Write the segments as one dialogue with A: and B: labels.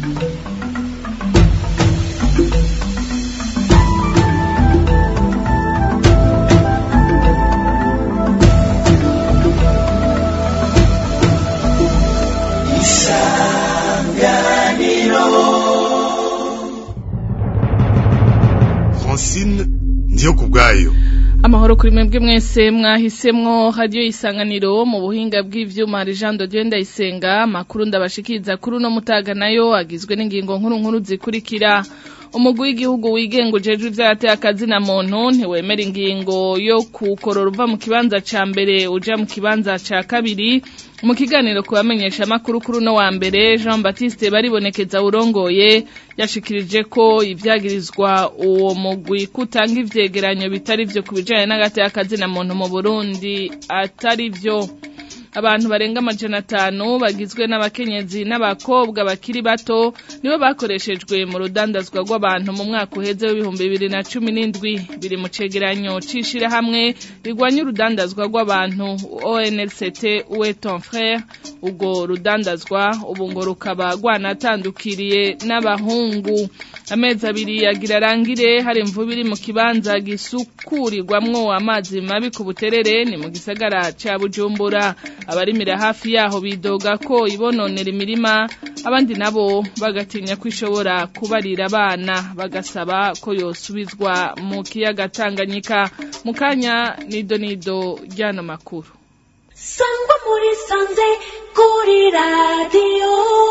A: francine ndiyo ku bwayo
B: amahoro kuri mwebwe mwese mwahisemwo radiyo isanganiro mu buhinga bw'ivyuma hari Jean de Dieu ndayisenga amakuru ndabashikiriza kuri uno mutaga nayo agizwe n'ingingo nkuru nkuru zikurikira umugwi w'igihugu wigenga ujejwe ivyateye akazina muntu ntiwemera ingingo yo kukorora uva mu kibanza ca mbere uja mu kibanza ca kabiri mu kiganiro ku bamenyesha amakuru kuri uno wa mbere Jean Baptiste baribonekeza urongoye yashikirije ko ivyagirizwa uwo mugwi kutanga ivyegeranyo bitari vyo ku bijanye n'agateye akazina muntu mu Burundi atari vyo abantu barenga amajana atanu bagizwe n'abakenyezi n'abakobwa bakiri bato nibo bakoreshejwe mu rudandazwa rw'abantu mu mwaka uheze w'ibihumbi bibiri na cumi n'indwi biri mu cegeranyo c'ishirahamwe rigwanya urudandazwa rw'abantu ONLCT uwe ton frère ubwo rudandazwa ubu ngo rukaba rwanatandukiriye n'abahungu amezi abiri yagira arangire hari imvubu iri mu kibanza gisukurirwamwo amazi mabi ku buterere ni mu gisagara ca bujumbura abarimira hafi yaho bidoga ko ibononera imirima abandi nabo bagatinya ko ishobora kubarira abana bagasaba ko yosubizwa mu kiyaga Tanganyika mu kanya nido nido ryano makuru
C: sangwa muri sanze kuri radiyo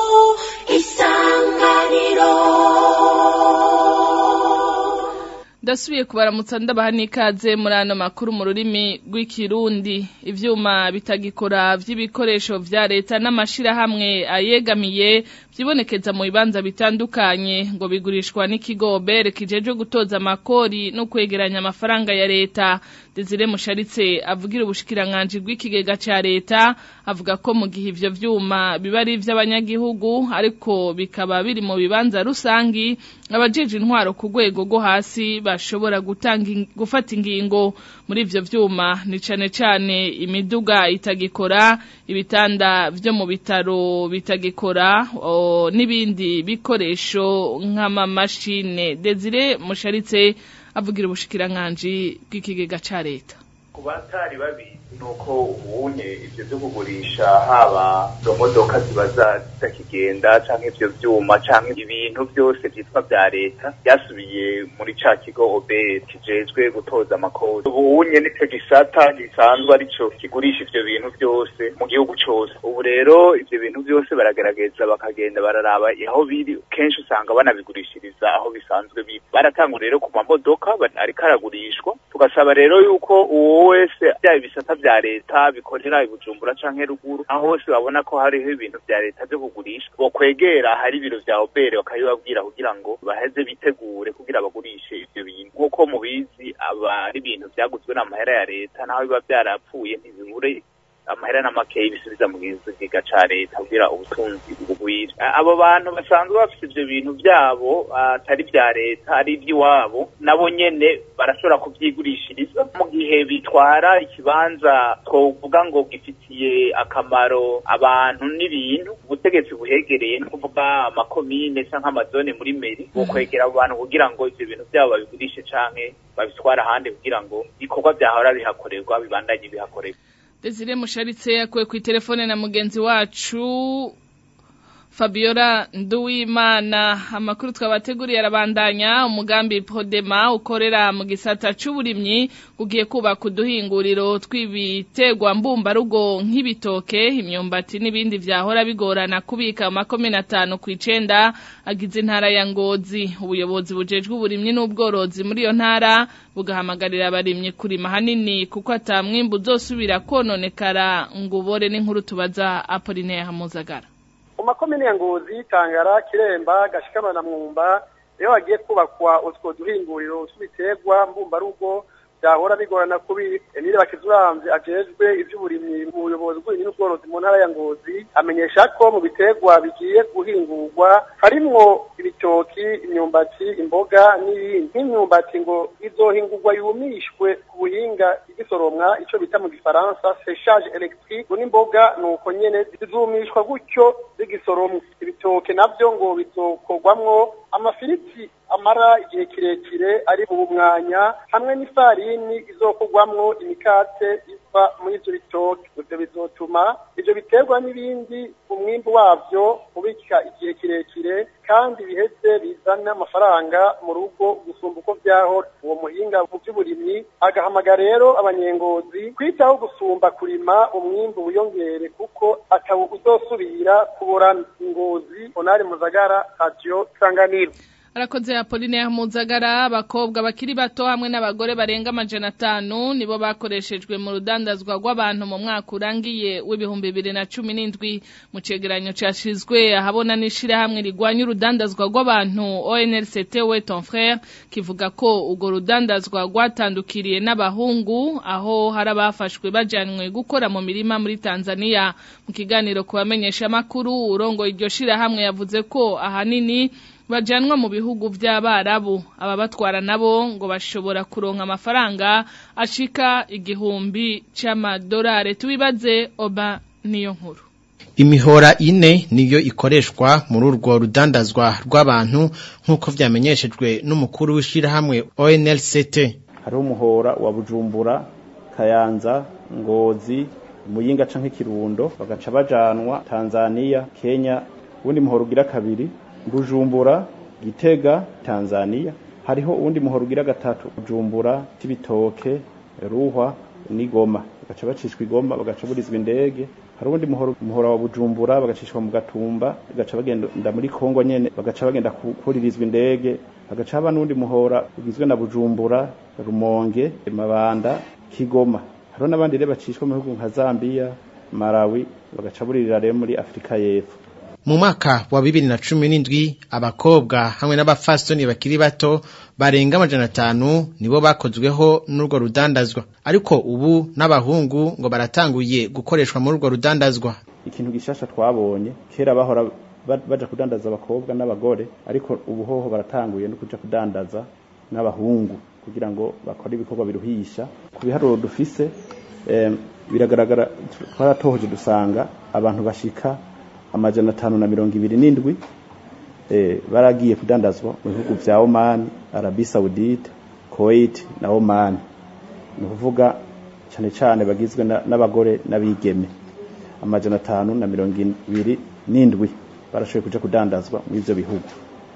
C: isanganiro
B: ndasubiye kubaramutsa ndabaha n'ikaze muri ano makuru mu rurimi rw'ikirundi ivyuma bitagikora vy'ibikoresho vya leta n'amashirahamwe ayegamiye vyibonekeza mu bibanza bitandukanye ngo bigurishwa n'ikigo bere kijejwe gutoza amakori no kwegeranya amafaranga ya leta Desire Musharitse avugira ubushikiranganji bw'ikigega ca leta avuga ko mu gihe ivyo vyuma biba ari ivy'abanyagihugu ariko bikaba biri mu bibanza rusangi abajeje intwaro ku rwego rwo hasi bashobora gutanga gufata ingingo muri ivyo vyuma ni cane cane imiduga itagikora ibitanda vyo mu bitaro bitagikora n'ibindi bikoresho nk'amamashine Desire Musharitse avugira ubushikiranganji bw'ikigega ca leta
D: ku batari babizi nuko ubunye ivyo vyo kugurisha haba izo modoka ziba zitakigenda canke ivyo vyuma canke ibintu vyose vyitwa vya leta vyasubiye muri ca kigo obr kijejwe gutoza amakori ubunye nico gisata gisanzwe arico kigurisha ivyo bintu vyose mu gihugu cose ubu rero ivyo bintu vyose baragerageza bakagenda bararaba aho biri kenshi usanga banabigurishiriza aho bisanzwe biri baratanga rero ku mamodoka ariko aragurishwa tugasaba rero yuko uwo wese byaba ibisata vya leta bikorera ibujumbura canke ruguru aho hose babona ko hariho ibintu vya leta vyo kugurisha bo kwegera hari ibiro vya obere bakabibabwira kugira ngo baheze bitegure kugira bagurishe ivyo bintu nk'uko mubizi aba ari ibintu vyaguzwe n'amahera ya leta naho biba vyarapfuye ntibibure amahera n'amakeyi bisubiza mu kigega ca leta kugira ubutunzi bugwire abo bantu basanzwe bafite ivyo bintu vyabo atari vya leta ari ivy'iwabo nabo nyene barashobora kuvyigurishiriza mu gihe bitwara ikibanza twovuga ngo gifitiye akamaro abantu n'ibintu ubutegetsi buhegereye ni kuvuga amakomine canke amazone muri meri bokwegera abo bantu kugira ngo ivyo bintu vyabo babigurishe canke babitwara ahandi kugira ngo ibikorwa vyahora bihakorerwa bibandanye bihakorerwa
B: Desire Musharitse yakuwe ku telefone na mugenzi wacu Fabiola Nduwimana amakuru twabateguriye arabandanya umugambi Podema ukorera mu gisata c'uburimyi ugiye kubaka uduhinguriro tw'ibiterwa mbumbarugo nk'ibitoke imyumbati n'ibindi vyahora bigorana kubika makomine atanu kw'icenda agize intara ya Ngozi ubuyobozi bujejwe uburimyi n'ubworozi muri iyo ntara bugahamagarira abarimyi kurima hanini kuko atamwimbu uzosubira kononekara ngo ubore n'inkuru tubaza Apollinaire Hamuzagara
E: mu makomine ya ngozi tangara kiremba gashikama na mwumba rero hagiye kubakwa utwo duhinguriro tw'ibiterwa mbumbarugo byahora bigorana kubi Emile Bakizuramvye ajejwe ivy'uburimyi mu buyobozi bw'uburimyi n'ubworozi mu ntara ya Ngozi amenyesha ko mu biterwa bigiye guhingurwa harimwo ibitoki imyumbati imboga n'ibindi nk'imyumbati ngo izohingurwa yumishwe ku buhinga igisoromwa ico bita mu gifaransa séchage électrique n'imboga nuko nyene zizumishwa gutyo zigisoromwa ibitoke navyo ngo bizokorwamwo amafiriti amara igihe kirekire ari mu mwanya hamwe n'ifarini izokorwamwo imikate iva muri ivyo bitoke ivyo bizotuma ivyo biterwa n'ibindi umwimbu wavyo ubika igihe kirekire kandi biheze bizana amafaranga mu rugo gusumba uko vyahora uwo muhinga mu vy'uburimyi agahamagara rero abanyengozi kwitaho gusumba kurima umwimbu wiyongere kuko atawu uzosubira kuborana ingozi onari muzagara radio sanganiro
B: Arakoze Apolline ya Muzagara abakobwa bakiri bato hamwe n'abagore barenga amajana atanu nibo bakoreshejwe mu rudandazwa rw'abantu mu mwaka urangiye w'ibihumbi bibiri na cumi n'indwi mu cegeranyo cashizwe ahabona n'ishirahamwe rigwanya urudandazwa rw'abantu ONLCT we ton frère kivuga ko urwo rudandazwa rwatandukiriye n'abahungu aho hari abafashwe bajanwe gukora mu mirima muri Tanzania mu kiganiro kubamenyesha makuru urongo iryo shirahamwe yavuze ko ahanini bajanwa mu bihugu by'abarabu ababatwara nabo ngo bashobora kuronka amafaranga ashika igihumbi c'amadolari tubibaze oba niyo nkuru
F: imihora ine niyo ikoreshwa muri urwo rudandazwa rw'abantu nk'uko vyamenyeshejwe n'umukuru w'ishirahamwe ONLCT
G: hariho umuhora wa Bujumbura Kayanza Ngozi Muyinga canke Kirundo bagaca bajanwa Tanzania Kenya ubundi muhora ugira kabiri Bujumbura Gitega Tanzania hariho uwundi muhoro ugira gatatu Bujumbura Tibitoke Ruhwa n'Igoma bagaca bacishwa igoma bagaca burizwa indege hari uwundi muhoro muhora wa Bujumbura bagacishwa mu gatumba bagaca bagenda muri Kongo nyene bagaca bagenda kuririzwa indege bagaca haba n'uwundi muhora ugizwe na Bujumbura Rumonge Mabanda Kigoma hariho n'abandi rero bacishwa mu bihugu nka Zambia Malawi bagaca buririra rero muri Afrika y'Epfo
F: mu mwaka wa bibiri na cumi n'indwi abakobwa hamwe n'abafasoni bakiri bato barenga amajana atanu nibo bakozweho n'urwo rudandazwa ariko ubu n'abahungu ngo baratanguye gukoreshwa muri urwo rudandazwa
G: ikintu gishasha twabonye kera bahora baja kudandaza abakobwa n'abagore ariko ubu hoho baratanguye no kuja kudandaza n'abahungu kugira ngo bakore ibikorwa biruhisha ku biharuro dufise eh, biragaragara twaratohoje dusanga abantu bashika amajana atanu na mirongo ibiri n'indwi eh, baragiye kudandazwa mu bihugu vya Oman, Arabie Saoudite, Kuwait na Oman. Ni kuvuga cyane cyane bagizwe n'abagore n'abigeme. Amajana atanu na mirongo ibiri n'indwi barashoboye kuja kudandazwa muri ivyo bihugu.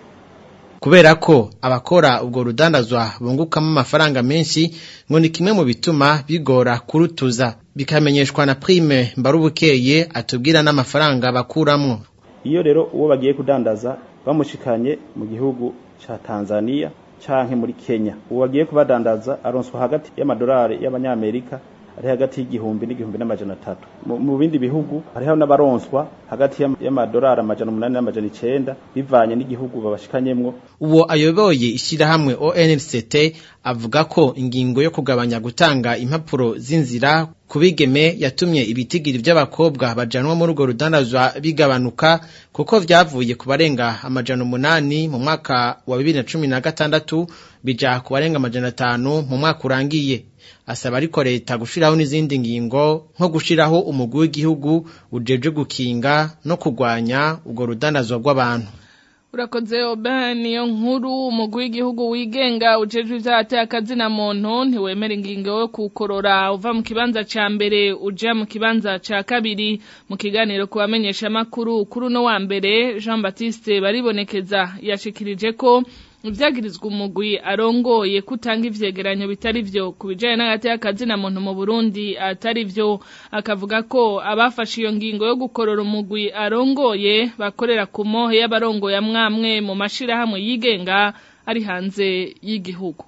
F: kubera ko abakora ubwo rudandazwa bungukamo amafaranga menshi ngo ni kimwe mu bituma bigora kurutuza bikamenyeshwa na prime mbarubukeye atubwira n'amafaranga bakuramwo
G: iyo rero uwo bagiye kudandaza bamushikanye mu gihugu ca Tanzania canke muri Kenya uwo bagiye kubadandaza aronswa hagati y'amadolari y'abanyamerika ari hagati y'igihumbi n'igihumbi n'amajana atatu mu bindi bihugu hariho n'abaronswa hagati y'amadolari amajana umunani n'amajana icenda bivanye n'igihugu babashikanyemwo
F: uwo ayoboye ishyirahamwe ONLCT avuga ko ingingo yo kugabanya gutanga impapuro z'inzira ku bigeme yatumye ibitigiri by'abakobwa bajanwa muri urwo rudandazwa bigabanuka kuko vyavuye ku barenga amajana umunani mu mwaka wa bibiri na cumi na gatandatu bija ku barenga amajana atanu mu mwaka urangiye asaba ariko leta gushiraho n'izindi ngingo nko gushiraho umugwi w'igihugu ujeje gukinga no kugwanya urwo rudandazwa rw'abantu
B: urakoze oba niyo nkuru umugwi w'igihugu wigenga ujejwe ivyateye akazina muntu ntiwemera ingingo yo kukorora uva mu kibanza ca mbere uja mu kibanza ca kabiri mu kiganiro ku bamenyeshamakuru kuri uno wa mbere Jean Baptiste baribonekeza yashikirije ko ibyagirizwa umugwi arongoye kutanga ivyegeranyo bitari vyo ku bijanye n'agati y'akazina muntu mu Burundi atari vyo akavuga ko abafashe iyo ngingo yo gukorora umugwi arongoye bakorera ku mohe y'abarongoye amwamwe mu mashirahamwe yigenga ari hanze y'igihugu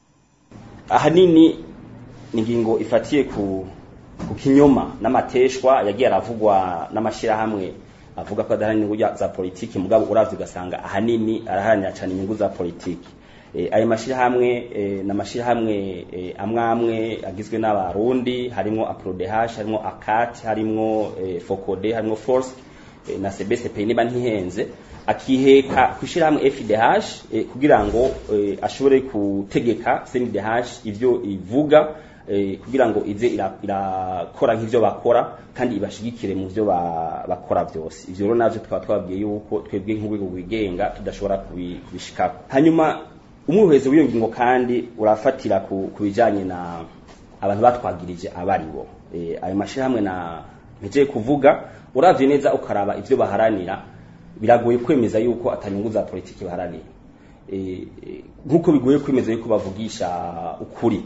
H: ahanini ingingo ifatiye ku ku kinyoma n'amateshwa yagiye aravugwa n'amashirahamwe avuga ko adaharanira inyungu za politiki mugabo uravye ugasanga ahanini araharanira cyane inyungu za politiki e, ayo mashirahamwe e, n'amashirahamwe e, amwamwe agizwe n'abarundi harimo aprodehash harimo akat harimo e, focode harimo force e, na cbcp niba ntihenze akiheka kwishirahamwe FDH e, kugira ngo e, ashobore kutegeka CNDH ivyo ivuga eh, kugira ngo ize ira- irakora nk'ivyo bakora kandi ibashigikire mu vyo ba- bakora byose ivyo rero navyo tukaba twabwiye yuko twebwe nk'urwego rwigenga tudashobora kubi- kubishikako hanyuma umwuhezi w'iyo ngingo kandi urafatira ku ku bijanye na abantu batwagirije abaribo eh, ayo mashirahamwe na mpejeye kuvuga uravye neza ukaraba ivyo baharanira biragoye kwemeza yuko atanyungu za politiki baharanira Eh, eh, nk'uko bigoye kwemeza yuko bavugisha ukuri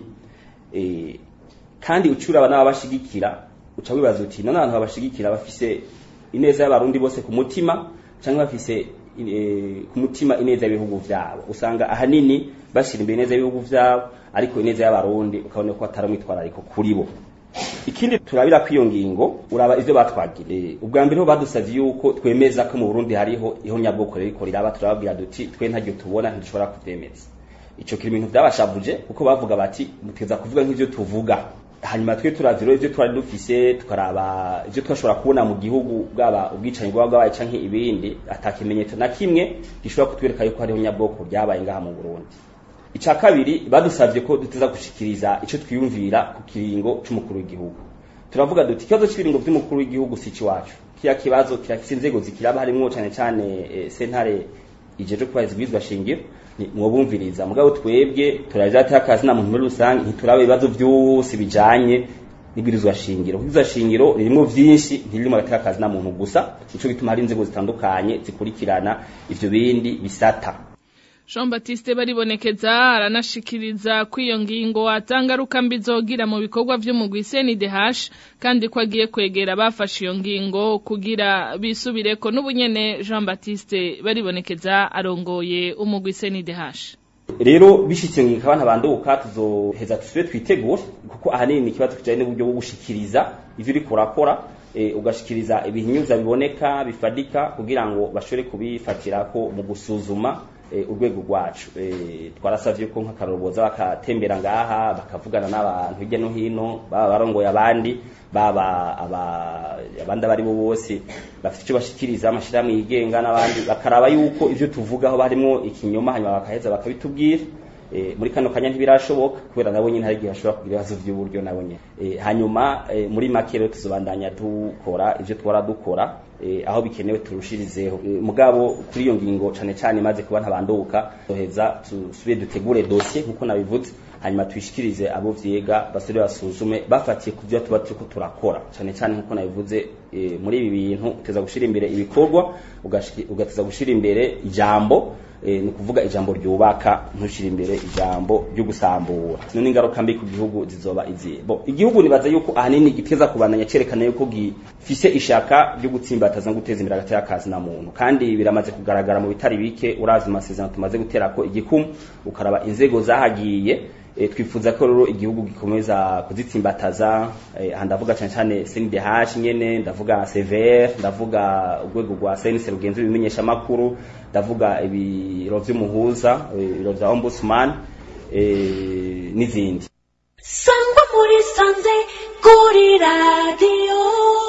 H: Eh, kandi ucuraba n'ababashigikira uca wibaza uti none abantu babashigikira bafise ineza y'abarundi bose ku mutima cyangwa bafise eh, ku mutima ineza y'ibihugu vyabo usanga ahanini bashira imbere ineza y'ibihugu vyabo ariko ineza y'abarundi ukabona ko atari umwitwarariko kuri bo ikindi turabira ko iyo ngingo uraba ivyo batwagiriye ubwa mbere ho badusavye yuko twemeza ko mu Burundi hariho ihonyabwoko riko riraba turababwira duti twe ntaryo tubona ntidushobora kuvyemeza ico kiri ibintu byabashavuje kuko bavuga bati muteza kuvuga nk'ivyo tuvuga hanyuma twe turavye rero ivyo twari dufise tukaraba ivyo twashobora kubona mu gihugu bwaba ubwicanyi bwaba bwabaye canke ibindi ata kimenyetso na kimwe gishobora kutwereka yuko hariho nyabwoko ryabaye ngaha mu Burundi ica kabiri badusavye ko duteza gushikiriza ico twiyumvira ku kiringo c'umukuru w'igihugu turavuga duti ikibazo cy'ibiringo by'umukuru w'igihugu si iwacu kiya kibazo kirafise inzego zikiraba harimwo cane cane eh, sentare ijeje kubahiriza ibwirizwa shingiro ni mwobumviriza mugabo twebwe turaja akazi na muntu muri rusange ntituraba ibibazo vyose bijanye n'ibwirizwa shingiro ibwirizwa shingiro ririmo vyinshi ntiririmo agateka akazi na muntu gusa nico gituma hari inzego zitandukanye zikurikirana ivyo bindi bisata
B: Jean Baptiste baribonekeza aranashikiriza ko iyo ngingo atangaruka mbi zogira mu bikorwa vy'umugwi CNDH kandi ko agiye kwegera abafashe iyo ngingo kugira bisubireko n'ubunyene Jean Baptiste baribonekeza arongoye umugwi CNDH
H: rero bishitse ngingo abantu banduka tuzoheza tusubire twitegure kuko ahanini ni ikibazo kijanye n'uburyo bwo gushikiriza ivyo uriko urakora e, ugashikiriza ibihinyuza biboneka bifadika kugira ngo bashobore kubifatirako mu gusuzuma e, urwego rwacu e, twarasavye ko nk'akaroro boza bakatembera ngaha bakavugana n'abantu hirya no hino baba barongoye abandi baba aba- abandi abari bo bose bafite icyo bashikiriza amashirahamwe yigenga n'abandi bakaraba yuko ivyo tuvugaho barimwo ikinyoma hanyuma bakaheza bakabitubwira e, muri kano kanya ntibirashoboka kubera nabo nyine hari igihe bashobora kugira ibibazo by'uburyo nabo nyine e, hanyuma e, muri make rero tuzobandanya dukora ivyo twara dukora e, aho bikenewe turushirizeho e, mugabo kuri iyo ngingo cane cane imaze kuba ntabanduka toheza tusubire dutegure dossier nkuko nabivuze hanyuma tuyishikirize abo vyiga basubire basuzume bafatiye ku vyo tuba turiko turakora cane cane nkuko nabivuze e, muri ibi bintu uteza gushira imbere ibikorwa ugashiki- ugateza gushira imbere ijambo e, ni kuvuga ijambo ryubaka ntushira imbere ijambo ryo gusambura none ingaruka mbi ku gihugu zizoba izihe bo igihugu nibaza yuko ahanini giteza kubandanya cerekana yuko gifise ishaka ryo gutsimbataza no guteza imbere agateka kazi na muntu kandi biramaze kugaragara mu bitari bike uravye amasezerano tumaze guterako igikumu ukaraba inzego zahagiye e, twifuza ko rero igihugu gikomeza kuzitsimbataza e, aha ndavuga cyane cyane CNDH nyene ndavuga CVR ndavuga urwego rwa CNC rugenzi ibimenyesha makuru ndavuga ibiro vy'umuhuza e, ibiro vya ombudsman e, n'izindi
C: sangwa muri sanze kuri radiyo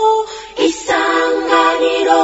C: isanganiro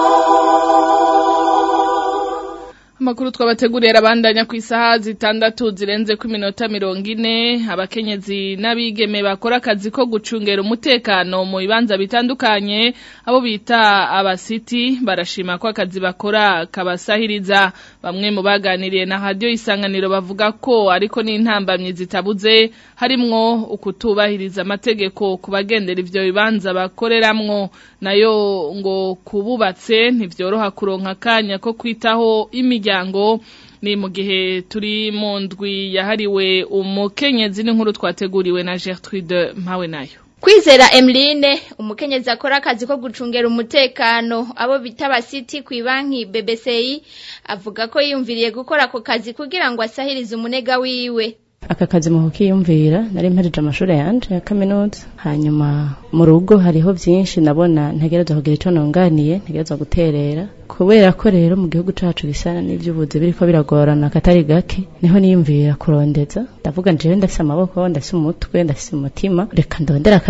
B: Amakuru twabateguriye arabandanya ku isaha zitandatu zirenze ku minota mirongo ine abakenyezi n'abigeme bakora akazi ko gucungera umutekano mu bibanza bitandukanye abo bita abasiti barashima ko akazi bakora kabasahiriza bamwe mu baganiriye na radio isanganiro bavuga ko ariko n'intambamyi zitabuze harimwo ukutubahiriza amategeko ku bagendera ivyo bibanza bakoreramwo nayo ngo kububatse ntivyoroha kuronka akanya ko kwitaho imiryango ni mu gihe turi mu ndwi yahariwe umukenyezi n'inkuru twateguriwe na Gertrude mpawe nayo
I: Kwizera Emeline umukenyezi akora akazi ko gucungera umutekano abo bita abasiti ku banki BBCI avuga ko yiyumviriye gukora ako kazi kugira ngo asahirize umunega wiwe
J: aka kazi mu kukiyumvira nari mpereje amashuri yanje ya kaminuza hanyuma mu rugo hariho byinshi nabona ntegerezwa kugira icyo nunganiye ntegerezwa guterera kubera ko rero mu gihugu cacu bisa n'ivy'ubuzi biriko biragorana katari gake niho niyumvira kurondeza ndavuga njewe ndafise amaboko ndafise umutwe ndafise umutima reka ndondera akazi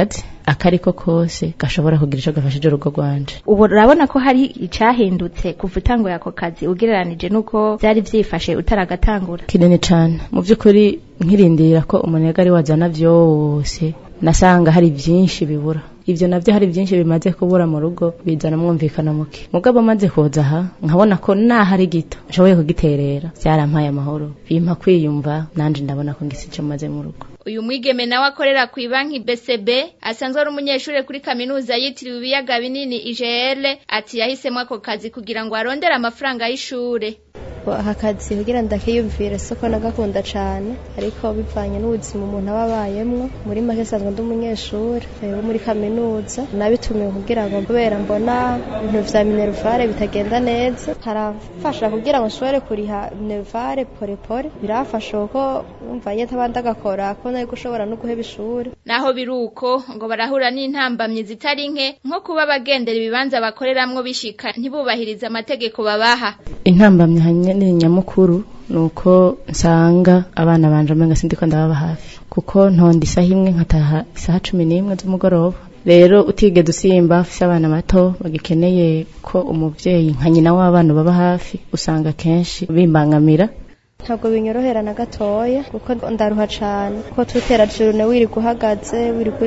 J: akariko kose gashobora kugira ico gafashije urugo rwanje
K: ubu urabona ko hari icahindutse kuva utanguye ako kazi ugereranije nuko vyari vyifashe utaragatangura
J: kinini cane mu vy'ukuri nkirindira ko umunega ari wazana vyose nasanga hari vyinshi bibura ivyo navyo hari vyinshi bimaze kubura mu rugo bizana mwumvikana muke mugabo maze kuza aha nkabona ko naho ari gito nshoboye kugiterera vyarampaye amahoro bimpa kwiyumva nanje ndabona ko ngise ico maze mu rugo
I: uyu mwigeme nawe akorera ku banki BCB asanzwe ari umunyeshuri kuri kaminuza yitiriwe ibiyaga binini IGL ati yahisemo ako kazi kugira ngo arondere amafaranga y'ishure
L: aka kazi kugira ndakiyumvire soko nagakunda cane ariko bivanye n'ubuzima umuntu aba abayemwo muri make sanzwe ndi umunyeshuri wo muri kaminuza nabitumiwe kugira ngo kubera mbona ibintu vya minervare bitagenda neza harafasha kugira ngo nshobore kuriha minervare porepore birafasha kuko umva nyete abandi agakora ko nari gushobora no guheba ishuri
I: naho biruko ngo barahura n'intambamyi zitari nke nko kuba bagendera ibibanza bakoreramwo bishika ntibubahirize amategeko babaha
J: intambamyi hanyene nyamukuru nuko nsanga abana banje amenga sindiko ndababa hafi kuko ntonda isaha imwe nkataha isaha cumi n'imwe z'umugoroba rero utigeze usimba ufise abana bato bagikeneye ko umuvyeyi nka nyina w'abana baba hafi usanga kenshi bimbangamira
L: ntabwo binyorohera na gatoya kuko ndaruha cane kuko tutera jurune wirirwa uhagaze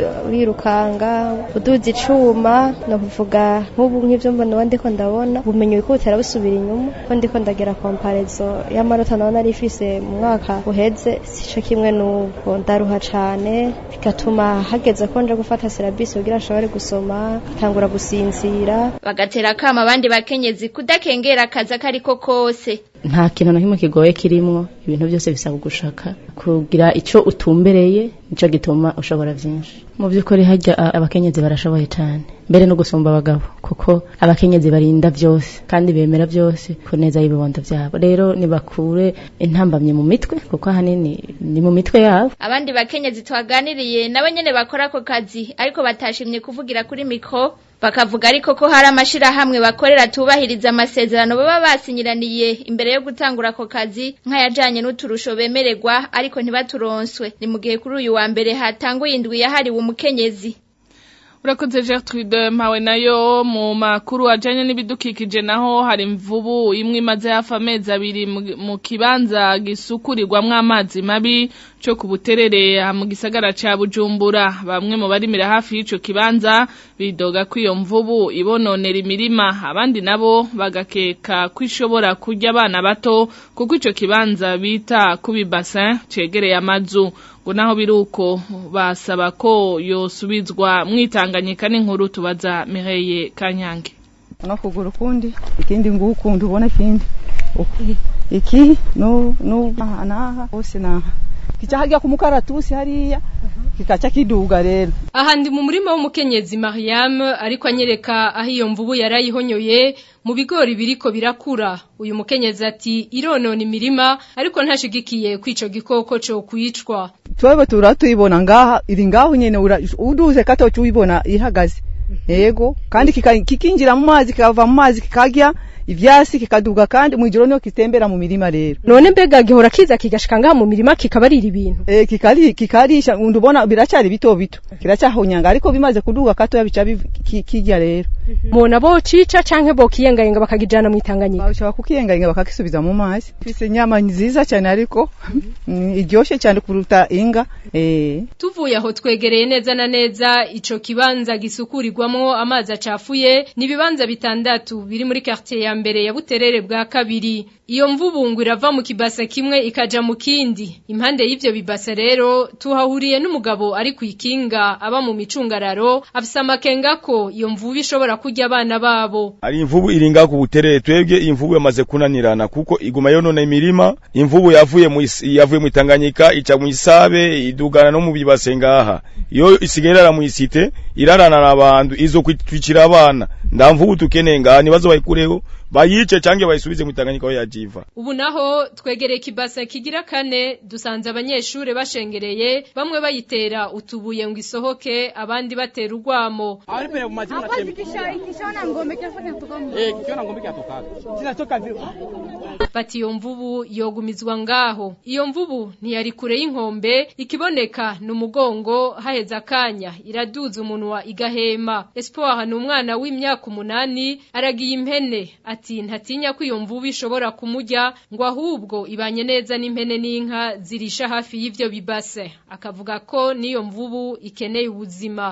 L: wirukanga uduza icuma no kuvuga nk'ubu nk'ivyo mbona ndiko ndabona ubumenyi buriko butera busubira inyuma ko ndiko ndagira komparezo y'amanota nawe nari ifise mu mwaka uheze sico kimwe n'ubu ndaruha cane bigatuma hageze ko nje gufata serabisi kugira nshobore gusoma tangura gusinzira
I: bagatera kama abandi bakenyezi kudakengera akazi akariko kose
J: nta kintu na kimwe kigoye kirimwo ibintu byose bisaba gushaka kugira ico utumbereye nico gituma ushobora vyinshi mu by'ukuri hajya abakenyezi barashoboye cyane mbere no gusumba abagabo kuko abakenyezi barinda byose kandi bemera byose ku neza y'ibibondo byabo rero nibakure intambamye mu mitwe kuko ahanini ni mu mitwe yabo
I: abandi bakenyezi twaganiriye nabo nyene bakora ako kazi ariko batashimye kuvugira kuri mikro bakavuga ariko ko hari amashirahamwe bakorera tubahiriza amasezerano baba basinyiraniye imbere yo gutangura ako kazi nk'ayajanye n'uturusho bemererwa ariko ntibaturonswe ni mu gihe kuri uyu wa mbere hatanguye indwi yahariwe umukenyezi
B: urakoze Gertrude mpawe nayo mu makuru ajanye n'ibidukikije naho hari imvubu imwe imaze hafi amezi abiri mu kibanza gisukurirwamwo amazi mabi co ku buterere mu gisagara ca Bujumbura bamwe mu barimira hafi y'ico kibanza bidoga ko iyo mvubu ibononera imirima abandi nabo bagakeka ko ishobora kurya abana bato kuko ico kibanza bita kubi bassin cegereye amazu ngo naho biruko basaba ko yosubizwa mwitanganyika n'inkuru tubaza Mireye Kanyange
M: no kugura ukundi ikindi ngukundi ubona ikindi iki no no naha hose naha kicahagia kumukaratusi hariya kikaca kiduga rero
N: aha ndi mu murima w'umukenyezi Mariam ariko anyereka aho iyo mvubu yarayihonyoye mu bigori biriko birakura uyu mukenyezi ati ironona imirima ariko ntashigikiye kwico gikoko cyo kwicwa
M: twebwe turatuyibona ngaha iri ngaho nyene uduze kato cyuyibona ihagaze yego kandi kikinjira mu mazi kikava mu mazi kikagya ivyasi kikaduga kandi mwijoro niyo kitembera mu mirima rero
N: none mbega gihora kiza kigashika ngaha mu mirima kikabarira ibintu
M: eh kikari kikarisha ndubona biracari bito bito kiracahonyanga ariko bimaze kuduga kato yabica kijya rero
N: mona bo cica canke bo kiyengayenga bakagijana mwitanganyika
M: bashaka kukiyengayenga bakakisubiza mu mazi fise nyama nziza cyane ariko iryoshe cyane kuruta inga eh
N: tuvuye aho twegereye neza na neza ico kibanza gisukurirwamwo amazi acafuye ni bibanza bitandatu biri muri quartier ya mbere ya buterere bwa kabiri iyo mvubungu irava mu kibase kimwe ikaja mu kindi impande y'ivyo bibase rero tuhahuriye n'umugabo ari kwikinga aba mu micungararo afise amakenga ko iyo mvubu ishobora kurya abana babo
O: ari imvubu iringa ku buterere twebwe imvubu yamaze kunanirana kuko iguma yonona imirima imvubu yavuye mu yavuye mu Tanganyika ica mu isabe idugana no mu bibase ngaha iyo isigaye mu isite irarana abantu izo kwitwicira abana nda mvubu tukeneye ngaha nibazo bayikureho bayice canke bayisubize mu Tanganyika aho yajiva
N: ubu naho twegereye kibasa kigira kane dusanze abanyeshure bashengereye bamwe bayitera utubuye ngo isohoke abandi batera urwamo bati iyo mvubu yogumizwa ngaho iyo mvubu ntiyari kure y'inkombe ikiboneka ni umugongo haheze akanya iraduza umunwa igahema espoir ni umwana w'imyaka umunani aragiye impene ati ntatinya ko iyo mvubu ishobora kumurya ngo ahubwo ibanye neza n'impene n'inka zirisha hafi y'ivyo bibase akavuga ko n'iyo mvubu ikeneye ubuzima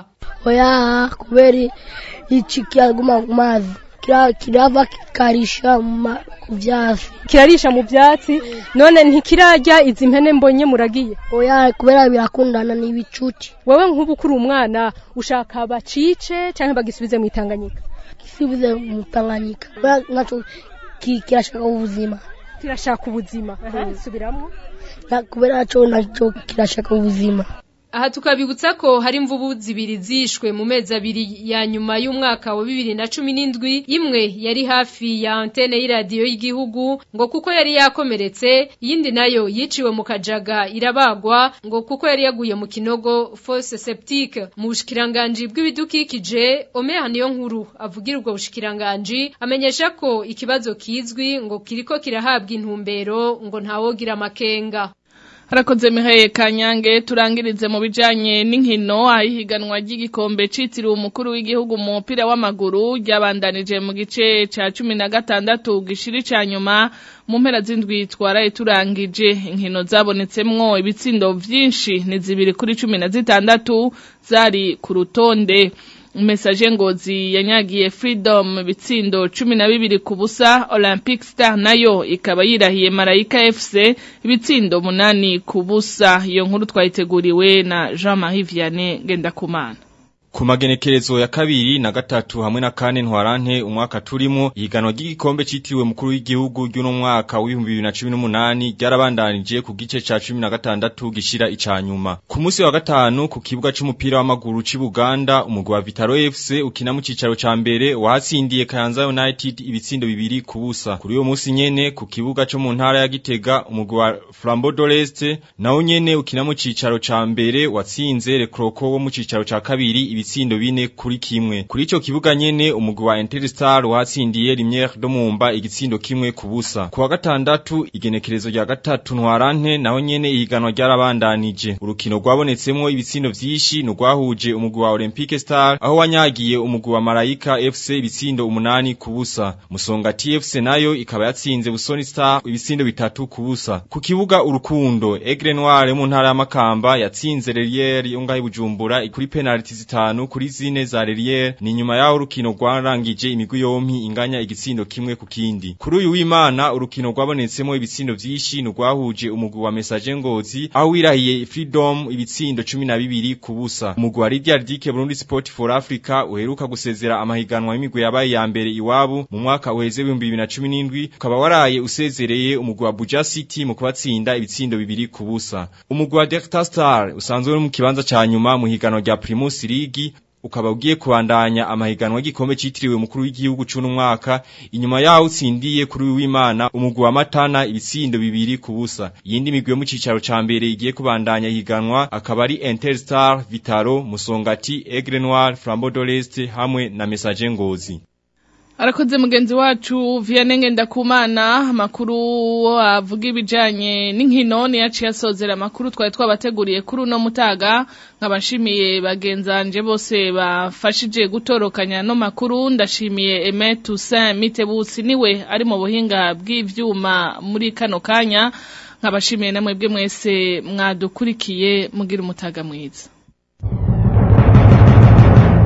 P: oya kubera iki kiraguma ku mazi kira- kirava kikarisha mu ma- ku vyatsi
Q: kirarisha mu byatsi none ntikirarya izi mpene mbonye muragiye
P: oya kubera birakundana n'ibicuti
Q: wewe nk'ubu kuri umwana ushaka bacice canke bagisubize mu itanganyika
P: gisubize mu tanganyika kubera naco ki- kirashaka ubuzima
Q: kirashaka ubuzima subiramwo
P: Na- kubera naco naco kirashaka ubuzima
N: Aha tukabibutsa ko hari imvubu zibiri zishwe mu mezi abiri ya nyuma y'umwaka wa bibiri na cumi n'indwi imwe yari hafi ya antene y'iradiyo y'igihugu ngo kuko yari yakomeretse iyindi nayo yiciwe mu kajaga irabagwa ngo kuko yari yaguye mu kinogo fosse septique mu bushikiranganji bw'ibidukikije Omeya niyo nkuru avugira ubwo bushikiranganji amenyesha ko ikibazo kizwi ngo kiriko kirahabwa intumbero ngo ntawogira amakenga
B: Harakoze Mihaye Kanyange turangirize mu bijanye n'inkino ahiganwa ry'igikombe citiriwe umukuru w'igihugu mu mupira w'amaguru ryabandanije mu gice ca cumi na gatandatu gishiri ca nyuma mu mpera z'indwi twaraye turangije inkino zabonetsemwo ibitsindo vyinshi ni zibiri kuri cumi na zitandatu zari ku rutonde Message ngozi yanyagiye Freedom bitsindo cumi na bibiri ku busa Olympic Star nayo ikaba yirahiye Marayika FC ibitsindo munani ku busa iyo nkuru twayiteguriwe na Jean-Marie Vianney Gendakumana
R: Ku magenekerezo ya kabiri na gatatu hamwe na kane ntwarante umwaka turimo ihiganwa ry'igikombe citiriwe mukuru w'igihugu ry'uno mwaka w'ibihumbi bibiri na cumi n'umunani ryarabandanije ku gice ca cumi na gatandatu gishira ica nyuma ku munsi wa gatanu ku kibuga c'umupira w'amaguru c'i Buganda umugwi wa Vitaro FC ukina mu cicaro ca mbere wahatsindiye Kayanza United ibitsindo bibiri ku busa kuri uyo munsi nyene ku kibuga co mu ntara ya Gitega umugwi wa Flambeau d'Oreste nawo nyene ukina mu cicaro ca mbere watsinze Le Croco wo mu cicaro ca kabiri ibitsindo bine kuri kimwe kuri ico kibuga nyene umugwi wa Interstar watsindiye Lumière do Mumba igitsindo kimwe ku busa ku wa gatandatu igenekerezo rya gatatu ntwarante naho nyene ihiganwa ryarabandanije urukino rwabonetsemwo ibitsindo vyinshi nurwahuje umugwi wa Olympique Star aho wanyagiye umugwi wa Marayika FC ibitsindo umunani ku busa Musonga TFC nayo ikaba yatsinze Busoni Star ibitsindo bitatu ku busa ku kibuga urukundo Aigle Noir mu ntara ya Makamba yatsinze Relier yo ngaho i Bujumbura kuri penalty zitanu kuri zine za Relier ni nyuma yaho urukino rwarangije imigwi yompi inganya igitsindo kimwe ku kindi kuri uyu w'Imana urukino rwabonetsemo ibitsindo vyinshi nurwahuje umugwi wa Message Ngozi aho wirahiye Freedom ibitsindo 12 ku busa umugwi wa Lydia Dike Burundi Sport for Africa uheruka gusezera amahiganwa y'imigwi yabaye ya mbere iwabo mu mwaka uheze 2017 ukaba waraye usezereye umugwi wa Buja City mu kubatsinda ibitsindo bibiri ku busa umugwi wa Delta Star usanzwe uri mu kibanza ca nyuma mu higanwa rya Primus League ukaba ugiye kubandanya amahiganwa y'igikombe citiriwe umukuru w'igihugu c'uno mwaka inyuma yaho utsindiye kuri w'Imana umugwi wa Matana ibitsindo bibiri ku busa iyindi migwi yo mu cicaro ca mbere igiye kubandanya higanwa akaba ari Interstar Vitaro Musongati Aigle Noir Flambeau d'Oreste hamwe na Message Ngozi
B: Arakoze mugenzi wacu Vianney Ngendakumana amakuru avuga ibijanye n'inkino ni yaciye asozera amakuru twari twabateguriye kuri uno mutaga nkabashimiye bagenzanje bose bafashije gutorokanya no makuru ndashimiye Aimé Toussaint Mitebutsi niwe ari mu buhinga bw'ivyuma muri kano kanya nkabashimiye namwe bwe mwese mwadukurikiye mugira umutaga mwiza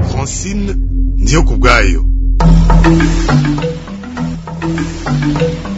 A: Francine ndiyo kubwayo
C: Thank you.